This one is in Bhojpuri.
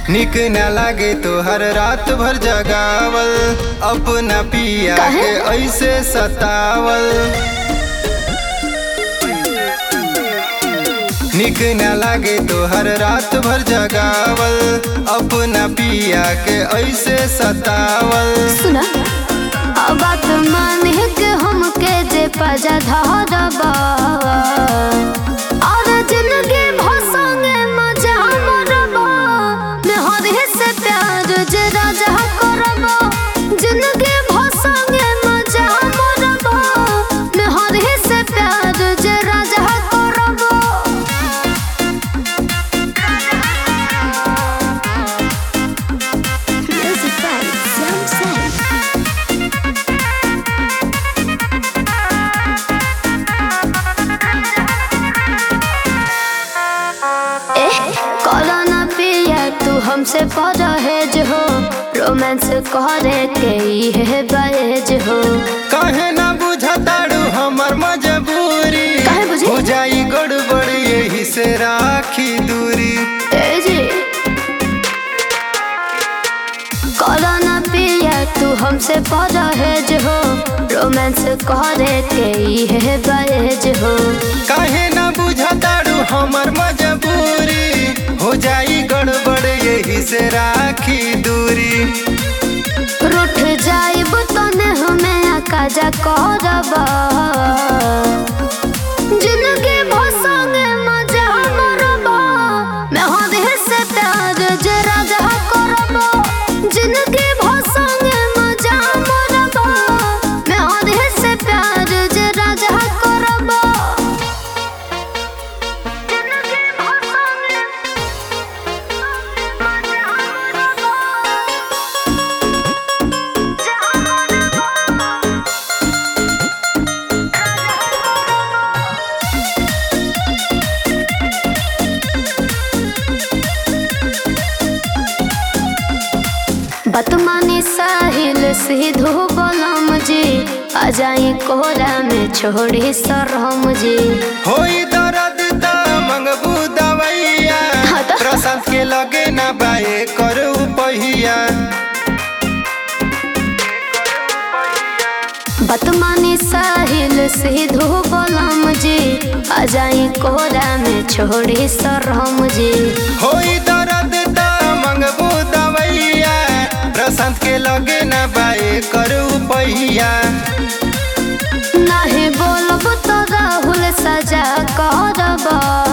निक न लागे तोहर रात भर जगावल अपना पिया काहे? के ऐसे सतावल निक न लागे तोहर रात भर जगावल अपना पिया के ऐसे सतावल सुना अब बात मान के हमके जे पजा धरबा और जिंदगी भसंगे मजा मरबा मेहर से प्यार जे राजा करबा जिंदगी भसंगे मजा मरबा मेहर से प्यार जे राजा करबा Music by Sam Sam. करो ना पिया तू हमसे परहेज हो रोमांस करे के ही है बहेज हो काहे ना बुझताड़ू हमर मजबूरी काहे बुझी? हो जाई गड़बड़ यही से राखी दूरी ए जी करो ना पिया तू हमसे परहेज हो रोमांस करे के ही है बहेज हो काहे ना बुझताड़ू हमर मजबूरी हो जाई गड़बड़ यही से राखी दूरी रूठ जाइब तने हमें आकाजा करबा जिंदगी भसंगे मजा मरबा मैं हद से प्यार जे राजा करबा जिंदगी भसंगे मजा मरबा मैं हद से प्यार जे राजा करबा जिंदगी भसंगे मजा मरबा बतमानी साहिल सीधो बलम जी आ जाई कोहरा में छोड़ी सरहम जी होई दर्द त मंगबू दवैया हाँ त? प्रशांत के लगे ना बाए करू पहिया बतमानी साहिल सीधो बलम जी आ जाई कोहरा में छोड़ी सरहम जी होई दर्द त मंगबू दवैया प्रशांत के लगे ना बाए करू पहिया नाही बोलब तो राहुल सजा करबा